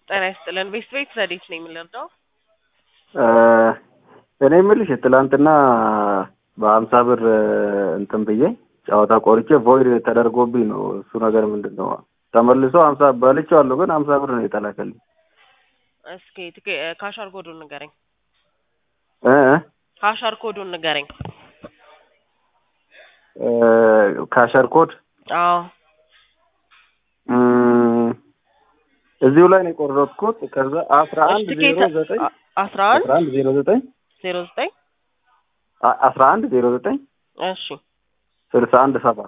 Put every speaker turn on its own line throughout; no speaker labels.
ጤና ይስጥልን። ቤት ቤት ረዴት ነው የምንረዳው?
እኔ የምልሽ ትላንትና በሀምሳ ብር እንትን ብዬ ጨዋታ ቆርጬ ቮይድ ተደርጎብኝ ነው። እሱ ነገር ምንድን ነው? ተመልሶ ሀምሳ በልቼዋለሁ፣ ግን ሀምሳ ብር ነው የተላከልኝ።
እስኪ ትኬ ካሻር ኮዱን ንገረኝ።
እ
ካሻር ኮዱን ንገረኝ።
እ ካሸር ኮድ
አዎ
እም፣ እዚሁ ላይ ነው የቆረጥኩት። ከዛ አስራ
እሺ፣
አንድ
ትኬት
ዜሮ ዘጠኝ
አ- አስራ አንድ
አስራ አንድ ዜሮ ዘጠኝ
ዜሮ ዘጠኝ
አ- አስራ አንድ ዜሮ ዘጠኝ
እሺ
ስልሳ አንድ ሰባ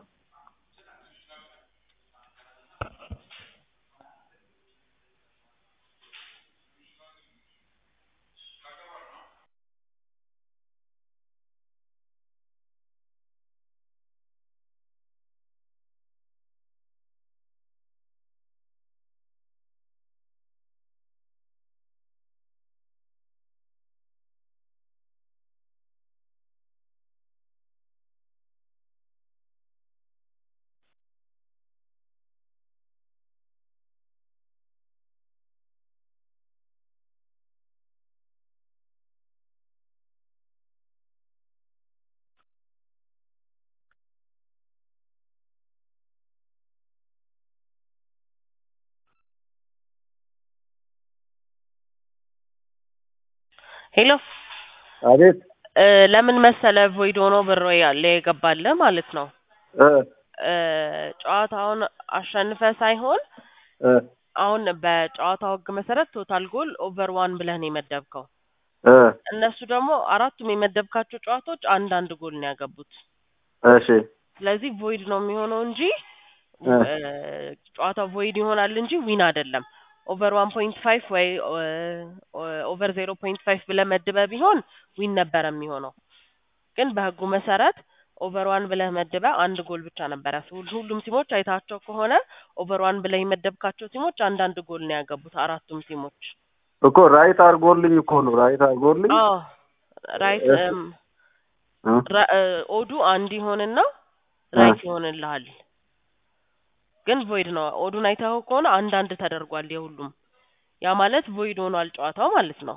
ሄሎ
አቤት
እ፣ ለምን መሰለ ቮይድ ሆኖ ብር ያለ የገባለ ማለት ነው
እ
እ፣ ጨዋታውን አሸንፈ ሳይሆን
እ
አሁን በጨዋታው ሕግ መሰረት ቶታል ጎል ኦቨር ዋን ብለህ ነው የመደብከው።
እ
እነሱ ደግሞ አራቱም የመደብካቸው ጨዋታዎች አንድ አንድ ጎል ነው ያገቡት።
እሺ
ስለዚህ ቮይድ ነው የሚሆነው እንጂ
እ
እ፣ ጨዋታው ቮይድ ይሆናል እንጂ ዊን አይደለም። ኦቨር ዋን ፖይንት ፋይቭ ወይ ኦቨር ዜሮ ፖይንት ፋይቭ ብለህ መድበህ ቢሆን ዊን ነበረ የሚሆነው። ግን በህጉ መሰረት ኦቨር ዋን ብለህ መድበህ አንድ ጎል ብቻ ነበረ። ሁል- ሁሉም ቲሞች አይታቸው ከሆነ ኦቨር ዋን ብለህ የመደብካቸው ቲሞች አንዳንድ ጎል ነው ያገቡት አራቱም ቲሞች።
እኮ ራይት አድርጎልኝ እኮ ነው ራይት አድርጎልኝ
አዎ ራይት
እሺ።
እም፣
እ
ራ- እ፣ ኦዱ አንድ ይሆንና
እ
ራይት ይሆንልሃል። ግን ቮይድ ነው። ኦዱን አይተኸው ከሆነ አንድ አንድ ተደርጓል የሁሉም። ያ ማለት ቮይድ ሆኗል ጨዋታው ማለት ነው።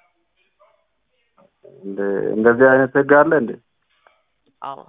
እንደ እንደዚህ አይነት ህግ አለ እንዴ?
አዎ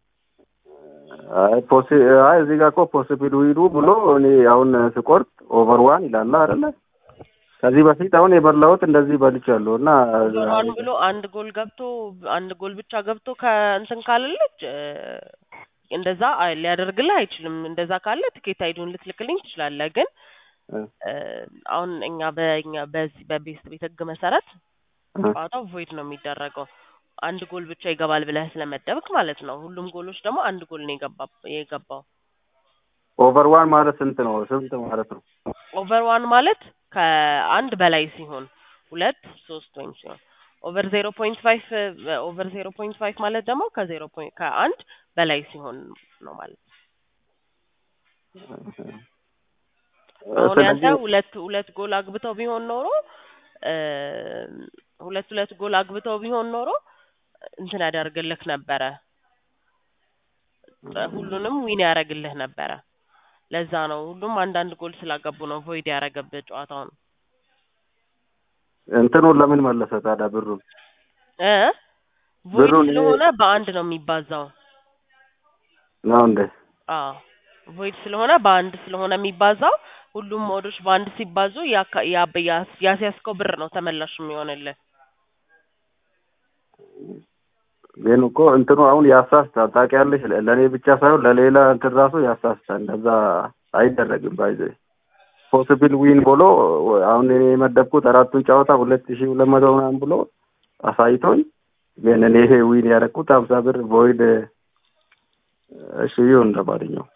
አይ ፖሲ አይ እዚህ ጋር እኮ ፖሲብል ዊዱ ብሎ እኔ አሁን ስቆርጥ ኦቨር ዋን ይላል አይደለ? ከዚህ በፊት አሁን የበላሁት እንደዚህ በልቻለሁ እና
ኦቨር ዋን ብሎ አንድ ጎል ገብቶ አንድ ጎል ብቻ ገብቶ ከእንትን ካለለች እ፣ እንደዛ አይ- ሊያደርግልህ አይችልም። እንደዛ ካለ ትኬት አይዱን ልትልክልኝ ትችላለህ። ግን
እ
እ፣ አሁን እኛ በእኛ በዚህ በቤስት ቤት ህግ መሰረት
እ
ጨዋታው ቮይድ ነው የሚደረገው። አንድ ጎል ብቻ ይገባል ብለህ ስለመደብክ ማለት ነው። ሁሉም ጎሎች ደግሞ አንድ ጎል ነው የገባ የገባው።
ኦቨር ዋን ማለት ስንት ነው? ስንት ማለት ነው?
ኦቨር ዋን ማለት ከአንድ በላይ ሲሆን ሁለት ሶስት ወይም ሲሆን ኦቨር ዜሮ ፖይንት ፋይቭ ኦቨር ዜሮ ፖይንት ፋይቭ ማለት ደግሞ ከዜሮ ፖይንት ከአንድ በላይ ሲሆን ነው ማለት ነው። አሁን ያንተ
ስለዚህ
ሁለት ሁለት ጎል አግብተው ቢሆን ኖሮ እ፣ ሁለት ሁለት ጎል አግብተው ቢሆን ኖሮ እንትን ያደርግልህ ነበረ ሁሉንም ዊን ያደርግልህ ነበረ። ለዛ ነው ሁሉም አንዳንድ ጎል ስላገቡ ነው ቮይድ ያደረገብህ ጨዋታውን
እንትኑን ለምን መለሰ ታዲያ ብሩን?
እ ቮይድ
ብሩን እኔ
ስለሆነ በአንድ ነው የሚባዛው።
ነው እንዴ?
አዎ ቮይድ ስለሆነ በአንድ ስለሆነ የሚባዛው ሁሉም ሞዶች በአንድ ሲባዙ ያካ- ያ- ያስ- ያስያዝከው ብር ነው ተመላሽ የሚሆንልህ።
ግን እኮ እንትኑ አሁን ያሳስታል። ታውቂያለሽ፣ ለ- ለእኔ ብቻ ሳይሆን ለሌላ እንትን ራሱ ያሳስታል። እንደዛ አይደረግም። ባይዘ ፖሲብል ዊን ብሎ አሁን እኔ የመደብኩት አራቱን ጨዋታ ሁለት ሺህ ሁለት መቶ ምናምን ብሎ አሳይቶኝ፣ ግን እኔ ዊን ያደረኩት ሀምሳ ብር ቮይድ እሺ ይሁን ለማንኛውም